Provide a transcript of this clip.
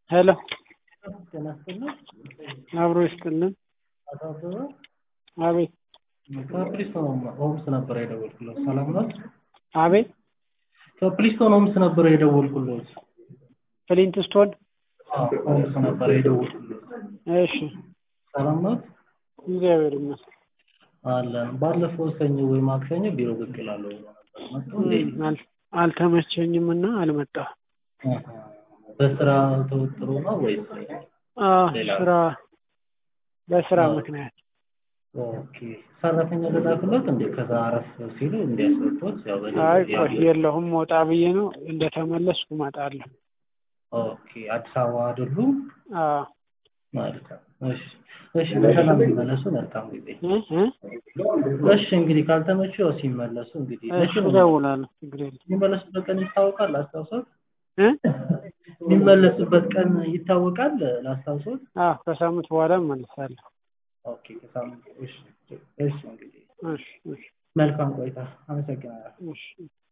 ሄሎ ጤና ይስጥልኝ። አብሮ ይስጥልን። አቶ አበበ አቤት ከፕሊስቶን ሆምስ ነበር የደወልኩለት። ሰላም ነው? አቤት ከፕሊስቶን ሆምስ ነበር የደወልኩለት። ፍሊንት ስቶን አዎ፣ ሆምስ ነበር የደወልኩለት። እሺ ሰላም ነው? እግዚአብሔር ይመስገን። አለን። ባለፈው ሰኞ ወይ ማክሰኞ ቢሮ ብቅ እላለሁ ብሎ ነበር። መጥቶ እንዴ? አል- አልተመቸኝም እና አልመጣሁም። አሃ። በስራ ተወጥሮ ነው ወይስ? አዎ፣ ሌላ? ስራ በስራ አዎ። ምክንያት ኦኬ። ሰራተኛ ልላክሎት እንዴ? ከዛ አረፍ ሲሉ እንዲያስወጡት ያው በደንብ አይ ቆይ ያው- የለሁም ወጣ ብዬ ነው እንደተመለስኩ እመጣለሁ። ኦኬ። አዲስ አበባ አይደሉም? አዎ መልካም። እሺ፣ እሺ። በሰላም ሲመለሱ መልካም ጊዜ። እ እ እሺ እንግዲህ ካልተመቹ ያው ሲመለሱ እንግዲህ እሺ መቼ ነው እደውላለሁ። ችግር የለም የሚመለሱበት ቀን ይታወቃል? ላስታውሶት። እ የሚመለሱበት ቀን ይታወቃል? ላስታውሶት። አዎ ከሳምንት በኋላ እመልሳለሁ። ኦኬ። ከሳምንት እሺ፣ እሺ። እንግዲህ እሺ እሺ መልካም ቆይታ። አመሰግናለሁ። እሺ